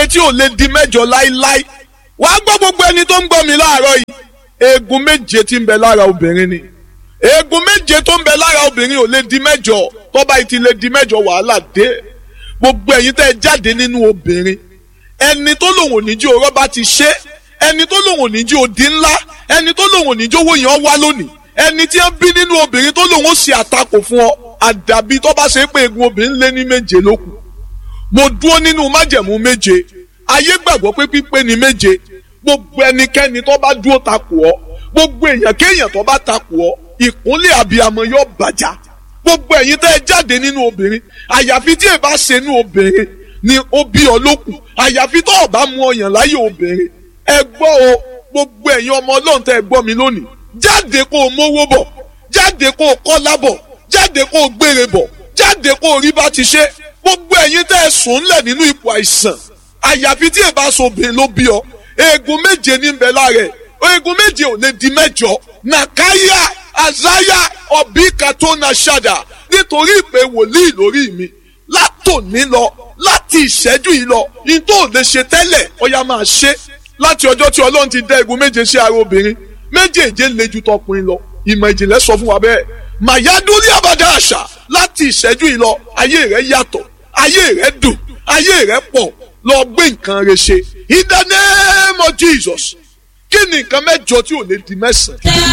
méje tí ò lè di mẹ́jọ láíláí wàá gbọ́ gbogbo ẹni tó ń gbọ́ mi láàárọ̀ yìí eegun méje tí ń bẹ lára obìnrin ni eegun méje tó ń bẹ lára obìnrin ò lè di mẹ́jọ tó bá ti lè di mẹ́jọ wàhálà dé gbogbo ẹ̀yin tẹ́ ẹ jáde nínú obìnrin ẹni tó lòun ò ní jí orọ́ bá ti ṣe ẹni tó lòun ò ní jí odi ńlá ẹni tó lòun ò ní jí owó yẹn wá lónìí ẹni tí ń bí nínú obìnrin tó lòun ó ṣe àtakò fún ọ àdàbí tó bá ṣe pé eegun obìnrin lé ní méje ló kù mo dúró nínú májẹ̀mú méje ayé gbàgbọ́ pé pípé ni méje gbogbo ẹnikẹ́ni tó bá dúró takò ọ́ gbogbo èèyàn kéèyàn tó bá takò ọ́ ìkúnlẹ̀ àbíyamọ yóò bàjá gbogbo ẹ̀yin tẹ́ ẹ jáde nínú obìnrin àyàfi tí ẹ bá ṣe nínú obìnrin ni ó bí ọ lókun àyàfi tó o bá mú ọyàn láyé obìnrin ẹ gbọ́ o gbogbo ẹ̀yin ọmọ ọlọ́run tẹ́ ẹ gbọ́ mi lónìí jáde kó o mówó bọ̀ jáde kó o kọ́lá bọ̀ jáde kó o gbére bọ̀ jáde kó o rí bá ti ṣe gbogbo ẹ̀yin tẹ́ ẹ sùn ńlẹ̀ nínú ipò àìsàn àyàfi tí ẹ bá so obìnrin ló bí ọ eegun méje ní bẹ lára ẹ eegun méje ò lè di mẹ́jọ nàkáyà àzáyà ọbí katona ṣàdà nítorí ìpè wòlíì lórí mi látòní lọ láti ìṣẹ́jú yìí lọ ní tó lè ṣe tẹ́lẹ̀ ọya máa ṣe láti ọjọ́ tí ọlọ́run ti dá eegun méje sí ara obìnrin méjèèje le ju tọkùnrin lọ ìmọ̀ ìjìnlẹ̀ sọ fún wa bẹ́ẹ̀ màyádúrí àbádá àṣà láti ìṣẹ́jú yìí lọ ayé rẹ̀ yàtọ̀ ayé rẹ̀ dùn ayé rẹ̀ pọ̀ lọ gbé nǹkan rẹ̀ ṣe in the name of Jesus kí ni nǹkan mẹ́jọ tí ò lè di mẹ́sàn-án.